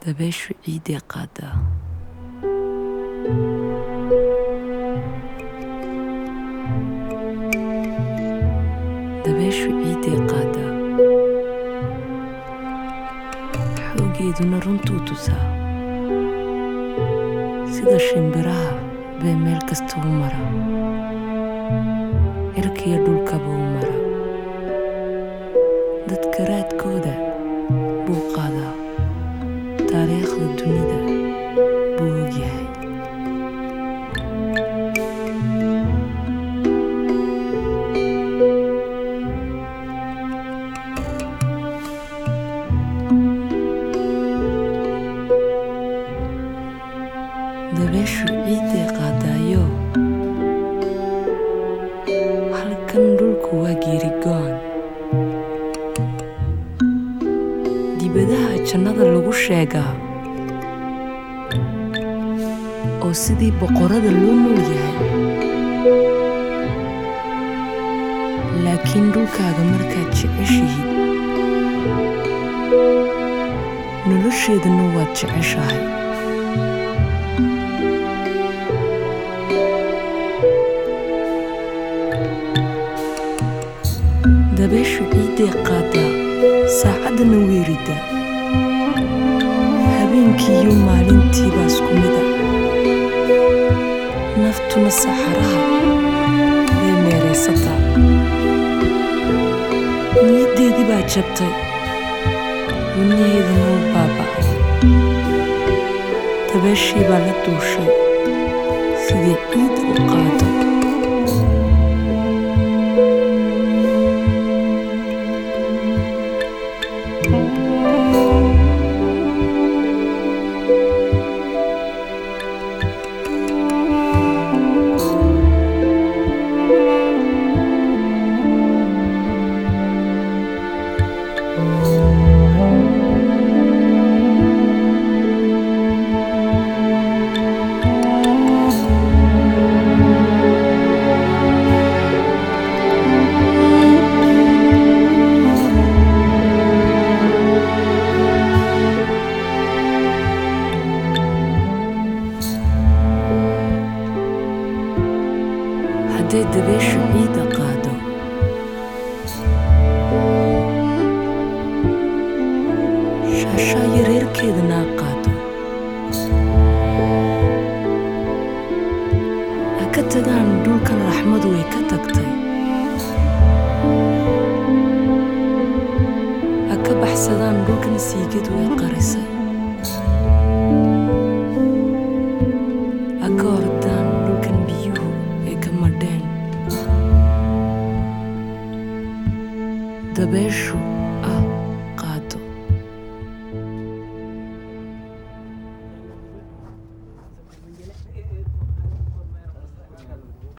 dabayshu ciiday qaadaa dabayshu ciiday qaadaa xoogeeduna runtuu tusaa sida shimbiraha bay meel kasta u mara cirkiyo dhulkaba u mara dadka raadkooda buu qaadaa taariikhda dunida buu ogyahay dabeeshu ciiday qaadaayo halkan dhulku waa geerigoon dibadaha jannada lagu sheegaa oo sidii boqorada loo nool yahay laakiin dhulkaaga markaad jeceshihid nolosheedana waad jeceshahay dabeeshu ciiday qaadaa saacaddana weerida habeenkii iyo maalintiibaa isku mida naftuna saxaraha bay meeraysataa niyaddeedii baa jabtay wadnaheedana u baaba'ay dabeeshii baa la duushay sidii ciid u qaado hadday dabeeshu ciidda qaado shaashaa yareerkeedana qaado ha ka tagaan dhulkan raxmadu way ka tagtay ha ka baxsadaan dhulkan siigadu way qarisay ha ka ordaan dhulkan biyuhu ay ka madheen dabeeshu